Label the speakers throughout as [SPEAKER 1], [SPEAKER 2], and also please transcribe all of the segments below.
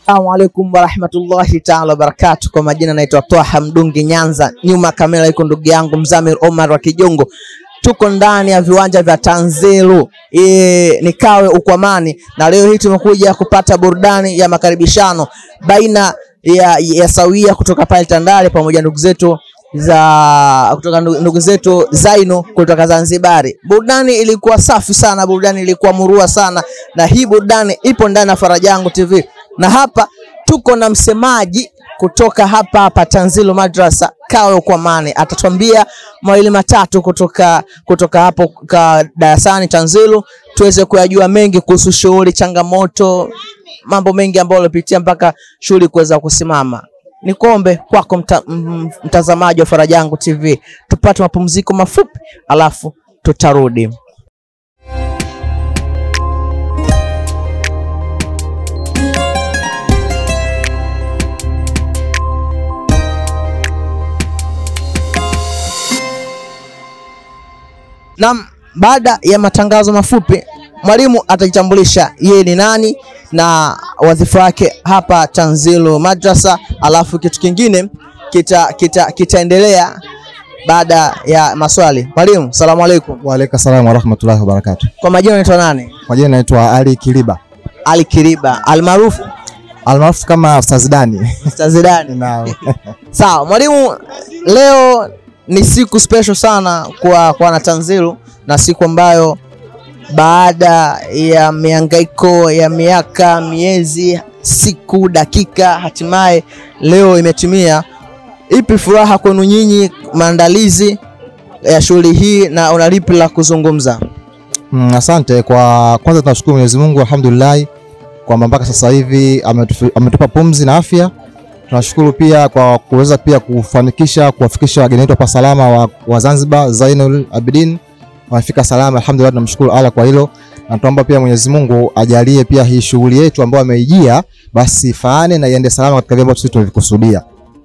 [SPEAKER 1] Assalamu alaikum warahmatullahi taala wabarakatu. Kwa majina naitwa Twaha Mdungi Nyanza, nyuma ya kamera iko ndugu yangu Mzamir Omar wa Kijongo. Tuko ndani ya viwanja vya Tanzelu e, ni Kawe Ukwamani, na leo hii tumekuja kupata burudani ya makaribishano baina ya, ya Sawia kutoka pale Tandale pamoja na ndugu zetu za kutoka ndu- ndugu zetu Zaino kutoka Zanzibari. Burudani ilikuwa safi sana, burudani ilikuwa murua sana, na hii burudani ipo ndani ya Farajangu TV, na hapa tuko na msemaji kutoka hapa hapa Tanzilo Madrasa Kawe Ukwamani, atatuambia mawili matatu kutoka kutoka hapo ka darasani Tanzilo, tuweze kuyajua mengi kuhusu shughuli, changamoto, mambo mengi ambayo ulipitia mpaka shughuli kuweza kusimama. Nikombe kwako mta, m- mtazamaji wa Farajangu TV, tupate mapumziko mafupi, alafu tutarudi. Naam, baada ya matangazo mafupi, mwalimu atajitambulisha yeye ni nani na wadhifa wake hapa Tanzilo Madrasa, alafu kitu kingine kita kita kitaendelea baada ya maswali. Mwalimu, salamu alaikum.
[SPEAKER 2] Waalaikum salaam warahmatullahi wabarakatuh.
[SPEAKER 1] Kwa majina unaitwa nani?
[SPEAKER 2] Kwa jina naitwa Ali Kiliba
[SPEAKER 1] Ali Kiriba almaarufu
[SPEAKER 2] almaarufu kama Ustaz Dani.
[SPEAKER 1] Tazidani.
[SPEAKER 2] Naam.
[SPEAKER 1] Sawa mwalimu, leo ni siku special sana kwa kwa wanatanzilu na siku ambayo baada ya mihangaiko ya miaka, miezi, siku, dakika, hatimaye leo imetimia. Ipi furaha kwenu nyinyi maandalizi ya shughuli hii na una lipi la kuzungumza?
[SPEAKER 2] Mm, asante kwa kwanza, tunashukuru Mwenyezi Mungu alhamdulillah kwamba mpaka sasa hivi ametufi- ametupa pumzi na afya. Tunashukuru pia kwa kuweza pia kufanikisha kuwafikisha wageni wetu hapa salama wa, wa Zanzibar Zainul Abidin wamefika salama, alhamdulillah. Tunamshukuru Allah kwa hilo, na tuomba pia Mwenyezi Mungu ajalie pia hii shughuli yetu ambayo ameijia basi ifaane na iende salama katika vile ambavyo sisi tulivikusudia.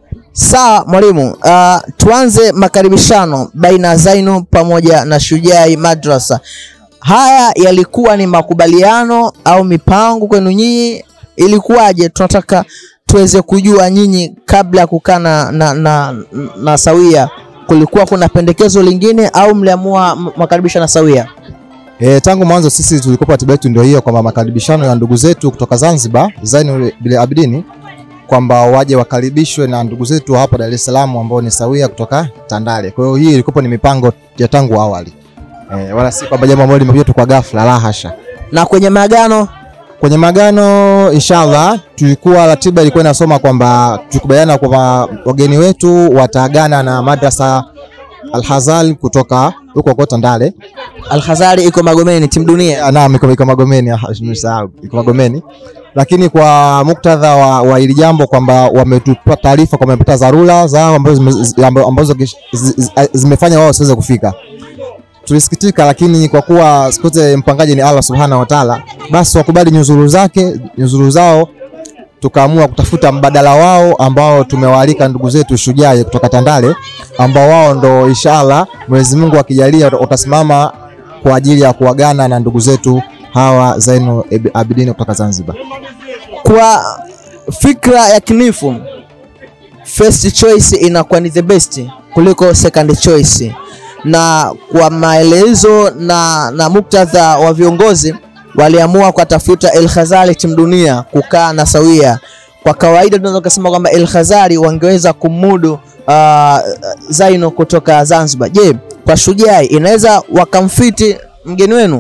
[SPEAKER 1] Sawa mwalimu, uh, tuanze makaribishano baina ya Zainu pamoja na Shujai Madrasa. Haya yalikuwa ni makubaliano au mipango kwenu nyinyi, ilikuwaje? Tunataka tuweze kujua nyinyi, kabla ya kukaa na, na, na, na Sawia, kulikuwa kuna pendekezo lingine au mliamua m- makaribisho na Sawia?
[SPEAKER 2] E, tangu mwanzo sisi tulikuwa ratiba yetu ndio hiyo kwamba makaribishano ya ndugu zetu kutoka Zanzibar Zainul bil Abidin kwamba waje wakaribishwe na ndugu zetu wa hapa Dar es Salaam ambao ni Sawia kutoka Tandale. Kwa hiyo hii ilikuwa ni mipango ya tangu awali. E, wala si kwamba jambo ambalo limekuja tu kwa ghafla, la hasha.
[SPEAKER 1] Na kwenye maagano
[SPEAKER 2] Kwenye magano inshallah, tulikuwa ratiba ilikuwa inasoma kwamba tukubaliana kwamba wageni wetu wataagana na madrasa Al-Hazal kutoka huko huko Tandale
[SPEAKER 1] Alkhazari iko Magomeni, timu dunia.
[SPEAKER 2] Ah, Naam, iko iko Magomeni, ah, nimesahau, iko Magomeni. Lakini kwa muktadha wa, wa hili jambo kwamba wametupa taarifa kwamba wamepata dharura zao ambazo zime- zi- amba- ambazo kish- zi- zi- zimefanya wao wasiweze kufika. Tulisikitika, lakini kwa kuwa siku zote mpangaji ni Allah subhanahu wa ta'ala, basi wakubali nyuzuru zake nyuzuru zao, tukaamua kutafuta mbadala wao ambao tumewaalika ndugu zetu Shujaa kutoka Tandale, ambao wao ndo inshallah Mwenyezi Mungu akijalia utasimama kwa ajili ya kuagana na ndugu zetu hawa Zainul Abidin kutoka Zanzibar.
[SPEAKER 1] kwa fikra ya kinifu first choice inakuwa ni the best kuliko second choice, na kwa maelezo na, na muktadha wa viongozi waliamua kuwatafuta El Khazali timu dunia kukaa na Sawia. Kwa kawaida tunaweza kusema kwamba El Khazali wangeweza kumudu uh, Zaino kutoka Zanzibar. Je, kwa Shujaa inaweza wakamfiti mgeni wenu?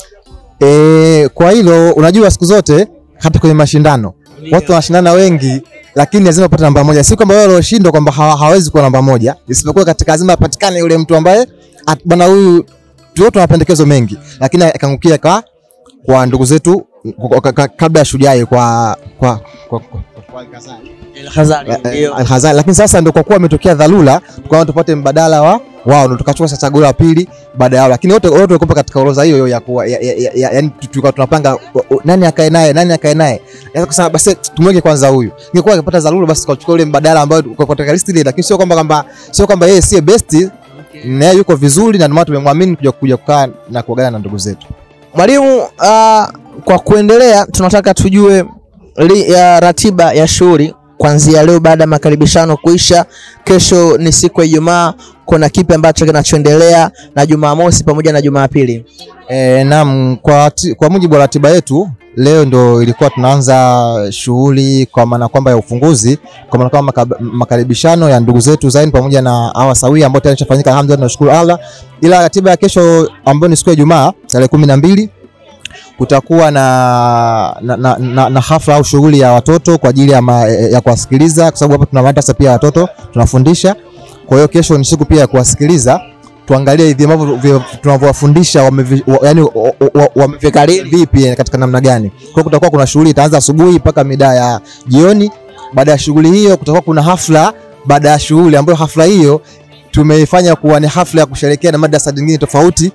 [SPEAKER 2] E, kwa hilo unajua, siku zote hata kwenye mashindano watu wanashindana wengi, lakini lazima upate namba moja. Si kwamba wao walioshindwa kwamba hawa- hawezi kuwa namba moja, isipokuwa katika lazima apatikane yule mtu ambaye at- bwana huyu tu tuna mapendekezo mengi, lakini akaangukia kwa kwa ndugu zetu kwa- kwa- kwa- kabla ya Shujaa kwa kwa, kwa, kwa, kwa
[SPEAKER 1] El Khazali ndio.
[SPEAKER 2] Al-Khazali. Lakini sasa ndio kwa kuwa ametokea dharura, tukaona tupate mbadala wa wao, ndio tukachukua sasa chaguo la pili baada yao, lakini wote wote walikuwa katika orodha hiyo hiyo ya kuwa ya, ya, ya, ya, yani tulikuwa tunapanga o- o- nani akae naye nani akae naye, yani kusema basi tumweke kwanza huyu. Ingekuwa akipata dharura, basi tukachukua ule mbadala ambao kwa katika list ile, lakini sio kwamba kwamba sio kwamba yeye si best na yeye yuko vizuri, na ndio maana tumemwamini kuja kuja kukaa na kuagana na ndugu zetu.
[SPEAKER 1] Mwalimu, uh, kwa kuendelea tunataka tujue li, ya ratiba ya shughuli kuanzia leo baada ya makaribishano kuisha, kesho ni siku ya Ijumaa, kuna kipi ambacho kinachoendelea na Jumamosi pamoja na Jumapili?
[SPEAKER 2] E, naam, kwa, ti- kwa mujibu wa ratiba yetu leo ndo ilikuwa tunaanza shughuli kwa maana kwamba ya ufunguzi, kwa maana kwamba maka- makaribishano ya ndugu zetu Zain pamoja na hawa sawia ambao tayari ishafanyika, alhamdulillah, tunashukuru Allah. Ila ratiba ya kesho ambayo ni siku ya Ijumaa tarehe kumi na mbili kutakuwa na, na, na, na, na hafla au shughuli ya watoto kwa ajili ya, ma, ya kuwasikiliza kwa sababu hapa tuna madrasa pia ya watoto tunafundisha. Kwa hiyo kesho ni siku pia ya kuwasikiliza, tuangalie hivi ambavyo vi- tunavyowafundisha wamevi- wa- yaani wa- wa- wa- wamevikariri vipi eh, katika namna gani. Kwa hiyo kutakuwa kuna shughuli itaanza asubuhi mpaka mida ya jioni. Baada ya shughuli hiyo kutakuwa kuna hafla baada ya shughuli ambayo hafla hiyo tumeifanya kuwa ni hafla ya kusherehekea na madrasa nyingine tofauti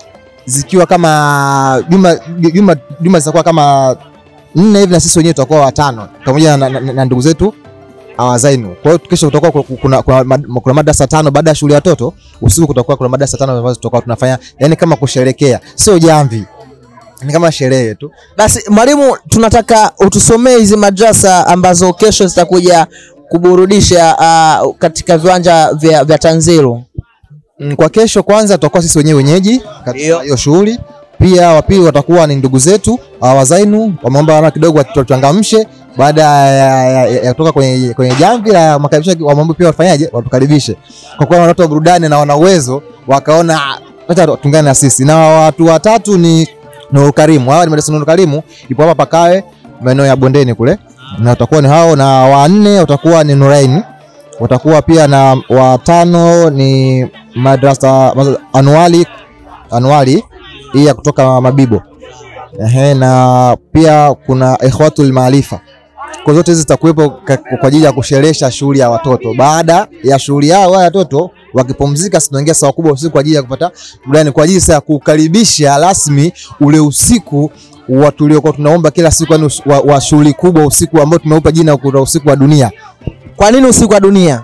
[SPEAKER 2] zikiwa kama juma juma juma zitakuwa kama nne hivi na sisi wenyewe tutakuwa watano pamoja na, na, na, na ndugu zetu awazainu. Kwa hiyo kesho kutakuwa kuna, kuna, kuna, mad- kuna madarasa tano baada ya shule ya watoto. Usiku kutakuwa kuna madarasa tano ambazo tutakuwa tunafanya yani kama kusherekea, sio jamvi, ni kama sherehe tu.
[SPEAKER 1] Basi mwalimu, tunataka utusomee hizi madrasa ambazo kesho zitakuja kuburudisha uh, katika viwanja vya, vya Tanzilo.
[SPEAKER 2] Mm, Kwa kesho kwanza tutakuwa sisi wenyewe wenyeji
[SPEAKER 1] Ndio.
[SPEAKER 2] katika hiyo shughuli. Pia wa pili watakuwa ni ndugu zetu awazainu, wameomba wana kidogo watuchangamshe baada ya, ya, ya, ya kutoka kwenye, kwenye jamvi la makaribisho, wameomba pia wafanyaje, watukaribishe kwa kuwa watu wa burudani na wana uwezo, wakaona "Ah, acha tungane na sisi. Na watu watatu ni Nuru Karimu, hawa ni madrasa Nuru Karimu, ipo hapa Pakawe maeneo ya bondeni kule, na watakuwa ni hao, na wanne watakuwa ni Nuraini watakuwa pia na watano ni madrasa madrasa anuali anuali hii ya kutoka Mabibo. Ehe, na pia kuna ikhwatul maarifa. Kwa zote hizi zitakuwepo ka- kwa ajili ya kusherehesha shughuli ya watoto. Baada ya shughuli yao wale watoto wakipumzika, sisi tunaingia saa kubwa usiku kwa ajili ya kupata burudani, kwa ajili sasa ya kukaribisha rasmi ule usiku wa tuliokuwa tunaomba kila siku, yani us- wa, wa shughuli kubwa, usiku ambao tumeupa jina kuna usiku wa dunia
[SPEAKER 1] Kwa nini usiku wa dunia?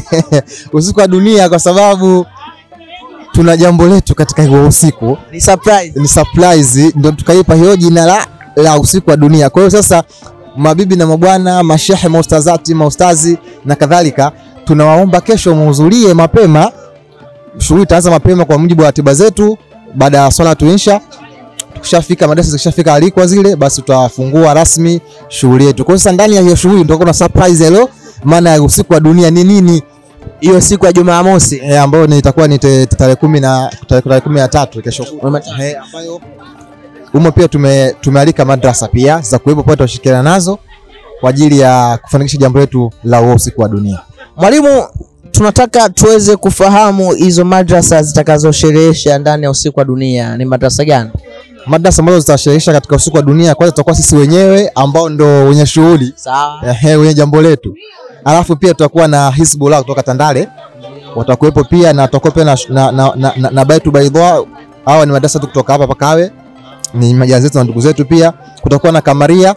[SPEAKER 2] usiku wa dunia kwa sababu tuna jambo letu katika huo usiku,
[SPEAKER 1] Ni surprise.
[SPEAKER 2] ni surprise, ndio tukaipa hiyo jina la, la usiku wa dunia. Kwa hiyo sasa, mabibi na mabwana, mashehe, maustazati, maustazi na kadhalika, tunawaomba kesho muhudhurie mapema. Shughuli itaanza mapema kwa mujibu wa ratiba zetu, baada ya swala tuisha tukishafika madarasa zikishafika alikwa zile, basi tutafungua rasmi shughuli yetu. Kwa hiyo sasa, ndani ya hiyo shughuli tutakuwa na surprise hello, maana ya usiku wa dunia ni nini?
[SPEAKER 1] Hiyo siku ya Jumamosi.
[SPEAKER 2] e, ambayo ni itakuwa ni te- tarehe kumi na tarehe tarehe kumi na tatu kesho
[SPEAKER 1] Umeta-
[SPEAKER 2] Eh, ambayo humo pia tume, tumealika madrasa pia za kuwepo pale, tutashirikiana nazo kwa ajili ya kufanikisha jambo letu la huo usiku wa dunia.
[SPEAKER 1] Mwalimu, tunataka tuweze kufahamu hizo madrasa zitakazosherehesha ndani ya usiku wa dunia ni madrasa gani?
[SPEAKER 2] Madrasa ambazo zitashirikisha katika usiku wa dunia, kwanza tutakuwa sisi wenyewe ambao ndo wenye shughuli
[SPEAKER 1] Sawa.
[SPEAKER 2] ehe, wenye jambo letu, alafu pia tutakuwa na Hizbullah kutoka Tandale watakuwepo pia, na tutakuwa pia na, na, na, na, na, na Baitu Baidha. Hawa ni madrasa tu kutoka hapa Pakawe, ni majirani zetu na ndugu zetu. Pia kutakuwa na Kamaria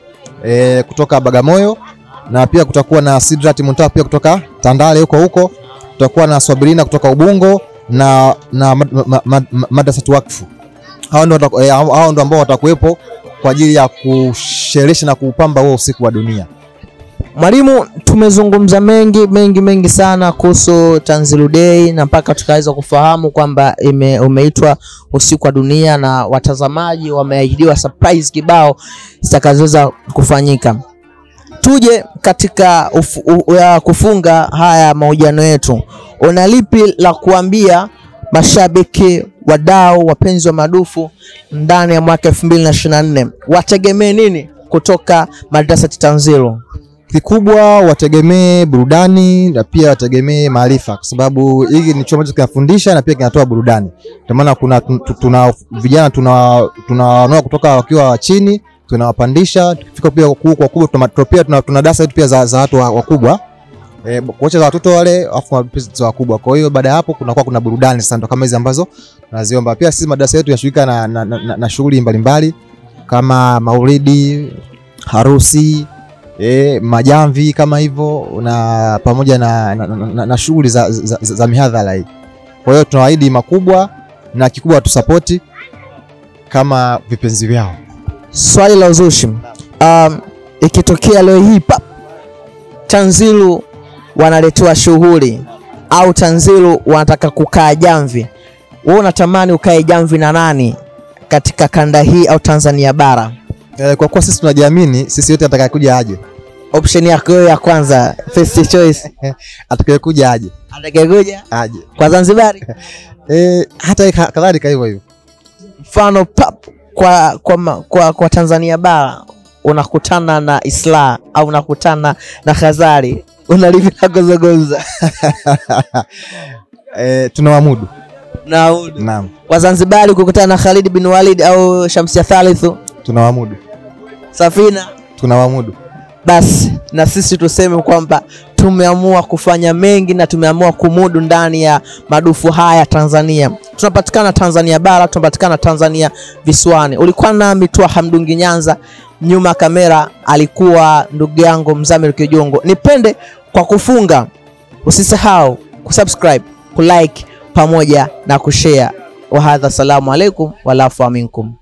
[SPEAKER 2] e, kutoka Bagamoyo, na pia kutakuwa na Sidrat Muntaha pia kutoka Tandale huko huko. Tutakuwa na Swabirina kutoka Ubungo na, na mad, ma, ma, ma, madrasa wakfu. Hao ndio wataku- eh, hao hao ndio ambao watakuwepo kwa ajili ya kusherehesha na kuupamba huo usiku wa dunia.
[SPEAKER 1] Mwalimu, tumezungumza mengi mengi mengi sana kuhusu Tanzilu Day na mpaka tukaweza kufahamu kwamba ime, umeitwa usiku wa dunia na watazamaji wameahidiwa surprise kibao zitakazoweza kufanyika. Tuje katika ufu, u, ya kufunga haya mahojiano yetu, una lipi la kuambia mashabiki, wadau, wapenzi wa madufu ndani ya mwaka 2024 wategemee nini kutoka madrasa Tanzilu?
[SPEAKER 2] kikubwa wategemee burudani na pia wategemee maarifa, kwa sababu hiki ni chuo ambacho kinafundisha na pia kinatoa burudani. Ndio maana kuna tu- tu- tuna vijana tuna tunawanoa kutoka wakiwa chini tunawapandisha, tukifika pia kwa kwa kubwa tuna tuna- pia tuna, tuna darasa yetu pia za, za watu wa- wakubwa eh, kocha za watoto wale afu za wakubwa. Kwa hiyo baada ya hapo kunakuwa kuna burudani sasa, ndo kama hizi ambazo tunaziomba. Pia sisi madarasa yetu yashirika na, na, na, na, na shughuli mbalimbali kama maulidi, harusi e, majamvi kama hivyo na pamoja na, na, na, na, na shughuli za, za, za, za mihadhara hii. Kwa hiyo tunawaahidi makubwa na kikubwa watusapoti kama vipenzi vyao.
[SPEAKER 1] Swali la uzushi. Um, ikitokea leo hii pap Tanzilu wanaletewa shughuli au Tanzilu wanataka kukaa jamvi, wewe unatamani ukae jamvi na nani katika kanda hii au Tanzania bara?
[SPEAKER 2] Eh, kwa kuwa sisi tunajiamini, sisi yote atakayekuja aje,
[SPEAKER 1] Option yako wewe ya kwanza, first choice,
[SPEAKER 2] atakayekuja aje
[SPEAKER 1] atakayekuja
[SPEAKER 2] aje.
[SPEAKER 1] kwa Zanzibari,
[SPEAKER 2] Eh, hata yeye ka- kadhalika hivyo hivyo.
[SPEAKER 1] mfano pap kwa, kwa, ma- kwa, kwa Tanzania bara unakutana na Isla au unakutana na Khazari, unalipi la kuzungumza
[SPEAKER 2] Eh, tunawamudu.
[SPEAKER 1] na
[SPEAKER 2] Naam,
[SPEAKER 1] Wazanzibari kukutana na Khalid bin Walid au Shamsia Thalithu
[SPEAKER 2] tunawamudu.
[SPEAKER 1] Safina.
[SPEAKER 2] Tunawamudu.
[SPEAKER 1] Basi na sisi tuseme kwamba tumeamua kufanya mengi na tumeamua kumudu ndani ya madufu haya Tanzania. Tunapatikana Tanzania bara, tunapatikana Tanzania visiwani. Ulikuwa nami Twa Hamdungi Nyanza, nyuma ya kamera alikuwa ndugu yangu Mzamir Kijongo. Nipende kwa kufunga, usisahau kusubscribe, kulike pamoja na kushare. Wahadha, salamu alaikum walafu minkum.